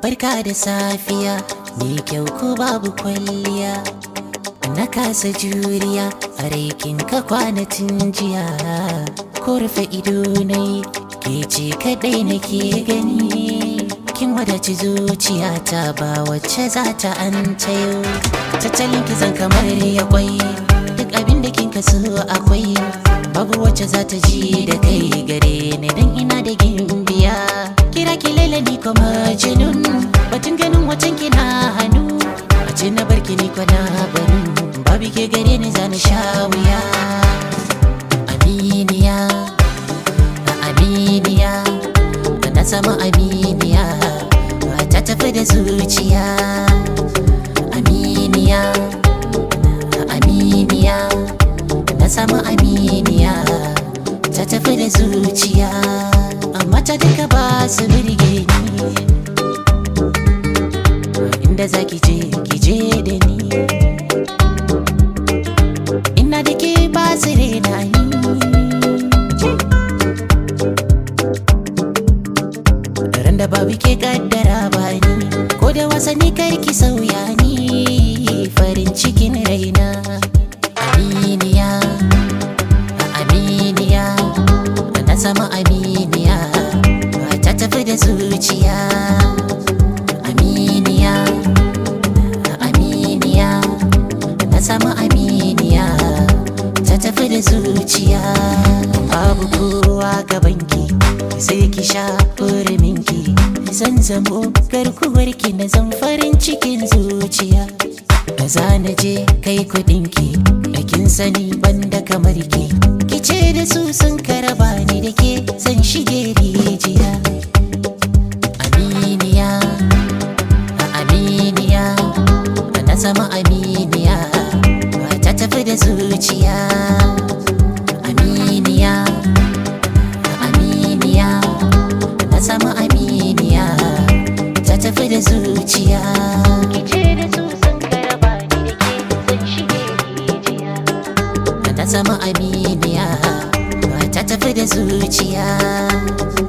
barka da safiya ni kyau ko babu kwalliya na kasa juriya a raikin ka kwanatin jiya ko rufe ido nai ke ce kadai nake gani kin wadaci zuciyata ba wacce za ta an tayo tattalin kizan kamar ya kwai duk abin da kin kaso akwai babu wacce za ta ji da kai gare ni dan ina da gimbiya kira ki laila ni kuma jinun batun ganin wacan kina hannu a ce na barki ni kwana banu babu ke gare ni za na sha wuya aminiya aminiya na sama aminiya ta tafi da zuciya aminiya aminiya na sama aminiya ta tafi da zuciya amma ta duka ba su birge ni inda za ki je ki je da ni ina da ke ba su rena ni ran da babu ke kaddara ba ni ko da wasanni karki sauya ni farin cikin raina aminiya aminiya na sama aminiya ta tafi da zuciya aminiya aminiya na sama aminiya ta tafi da zuciya babu kowa gabanki sai ki sha minki zan zamo garkuwarki na zan farin cikin zuciya da zana je kai kudinki da kin sani banda kamar ki ki ce da su sun karaba ni da ke zan shige rijiya aminiya aminiya na zama aminiya ta tafi da zuciya aminiya aminiya na zama aminiya ta tafi da zuciya kice da su sun karaba ni da ke zan shige rijiya na zama aminiya ta tafi da zuciya